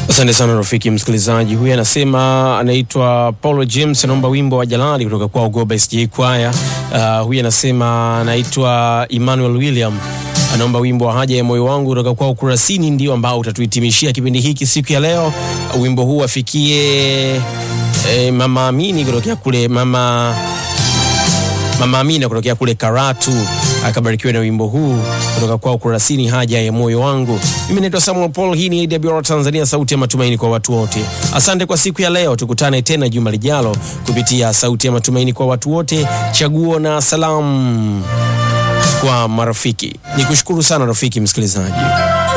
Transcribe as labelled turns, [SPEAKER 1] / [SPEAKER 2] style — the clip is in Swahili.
[SPEAKER 1] Asante sana rafiki msikilizaji. Huyu anasema anaitwa Paulo James, anaomba wimbo wa Jalali kutoka kwa Goba SJ Kwaya. Uh, huyu anasema anaitwa Emmanuel William, anaomba wimbo wa haja ya moyo wangu kutoka kwa Ukurasini, ndio ambao utatuhitimishia kipindi hiki siku ya leo. Uh, wimbo huu afikie eh, mama Amini kutokea kule mama Mama Amina kutokea kule Karatu akabarikiwa na wimbo huu kutoka kwa Ukurasini, haja ya moyo wangu. Mimi naitwa Samuel Paul, hii ni AWR Tanzania, sauti ya matumaini kwa watu wote. Asante kwa siku ya leo, tukutane tena juma lijalo kupitia sauti ya matumaini kwa watu wote, chaguo na salamu kwa marafiki. Nikushukuru sana rafiki msikilizaji.